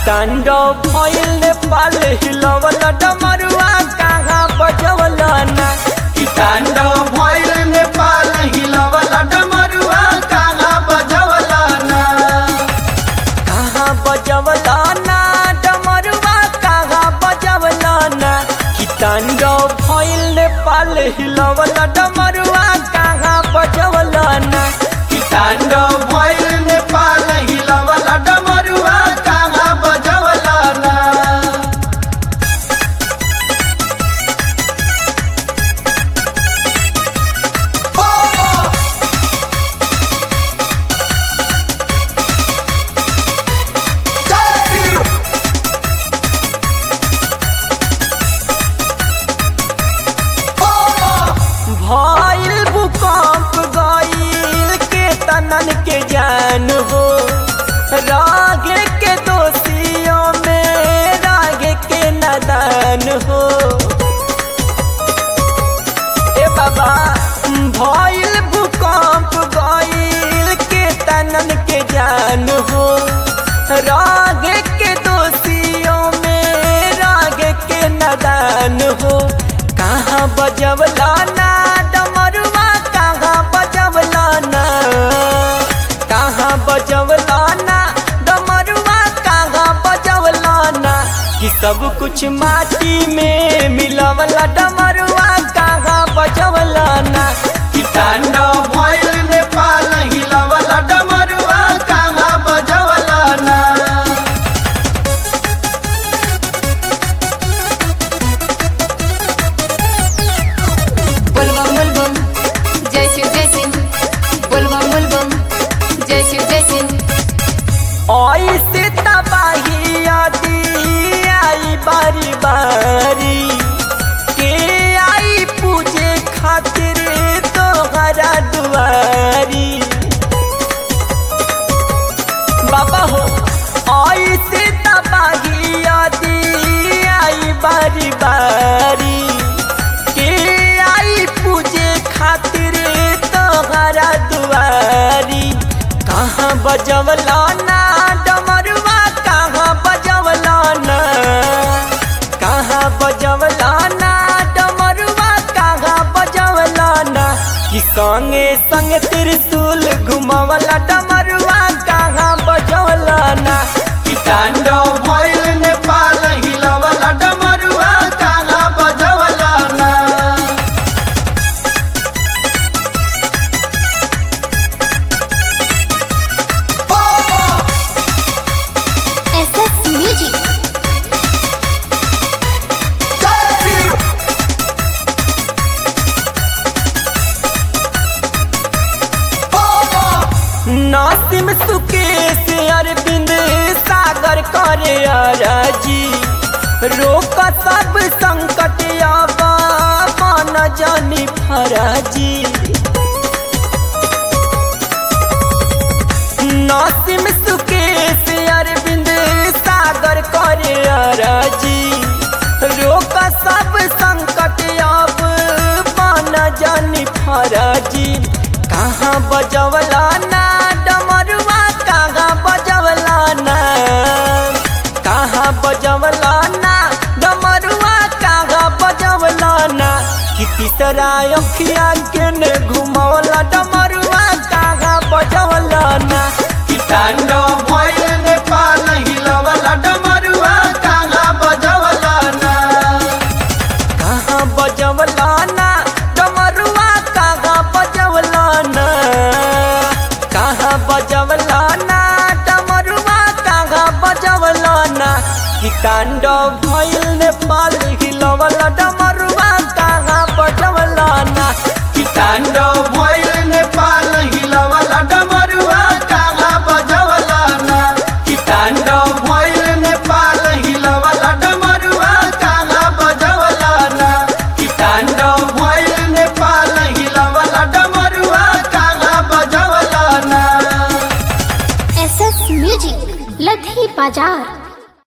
तांडव भइल नेपाल हिलवल डमरुआ कहाँ बजवल ना कि तांडव भइल नेपाल हिलवल डमरुआ कहाँ बजवल ना कहाँ बजवल ना डमरुआ कहाँ बजवल ना कि तांडव भइल नेपाल हिलवल डमरुआ कहाँ बजवल ना कि तांडव भइल नेपाल हिलवल डमरुआ कहाँ बजवल ना भइल भूकंप गइल के तनन के जान हो रागे के दोषियों में रागे के नदान हो ए बाबा भइल भूकंप गइल के तनन के जान हो रागे के दोषियों में रागे के नदान हो कहाँ बजवला ना डमरुआ कहाँ बजवला ना कहाँ बजवला ना डमरुआ कहाँ बजवला ना कि सब कुछ माटी में मिलवला डमरुआ कहाँ बजवला ना कि तांडव भइल नेपाल हिलवल डमरुआ कहाँ बजवल ना बोलबम बोलबम जय शिव जय सिंह बोलबम बोलबम जय शिव जय सिंह ऐसे तबाही आदि आई बारी बारी के आई पूजे खातिर तोहरा दुआरी बाबा हो ऐसे तबाही आदि आई बारी बारी के आई पूजे खातिर तोहरा दुआरी कहाँ बजवला ना डमरुआ कहाँ बजवला ना कहाँ बजवला ना डमरुआ कहाँ बजवला ना कि संगे संगे त्रिशूल घुमवला डमरुआ कहाँ बजवला ना कि तांडव भइल नेपाल हिलवल डमरुआ कहाँ बजवल ना एसएस म्यूजिक नासिम सुकेश अरविंद सागर करे अराजी रोक सब संकट आबा मन जानी फराजी नासिम सुकेश अरविंद सागर करे अराजी रोक सब संकट आब मन जानी फराजी कहाँ बजवला ना डमरुआ कहाँ बजवला ना कहाँ बजवला ना डमरुआ कहाँ बजवला ना कि तीसरा अखिया के ने घुमवला डमरुआ कहाँ बजवला ना कि तांडव भइल नेपाल हिलवल डमरुआ कहाँ बजवल ना कहाँ बजवला ना डमरुआ कहाँ बजवला ना कहाँ बजवला ना डमरुआ कहाँ बजवला ना कि तांडव भइल नेपाल हिलवला डमरुआ कहाँ बजवला ना कि तांडव भइल नेपाल हिलवल डमरुआ कहाँ बजवल ना कि तांडव भइल नेपाल हिलवल डमरुआ कहाँ बजवल ना कि तांडव भइल नेपाल हिलवल डमरुआ कहाँ बजवल ना एसएस म्यूजिक लधी बाजार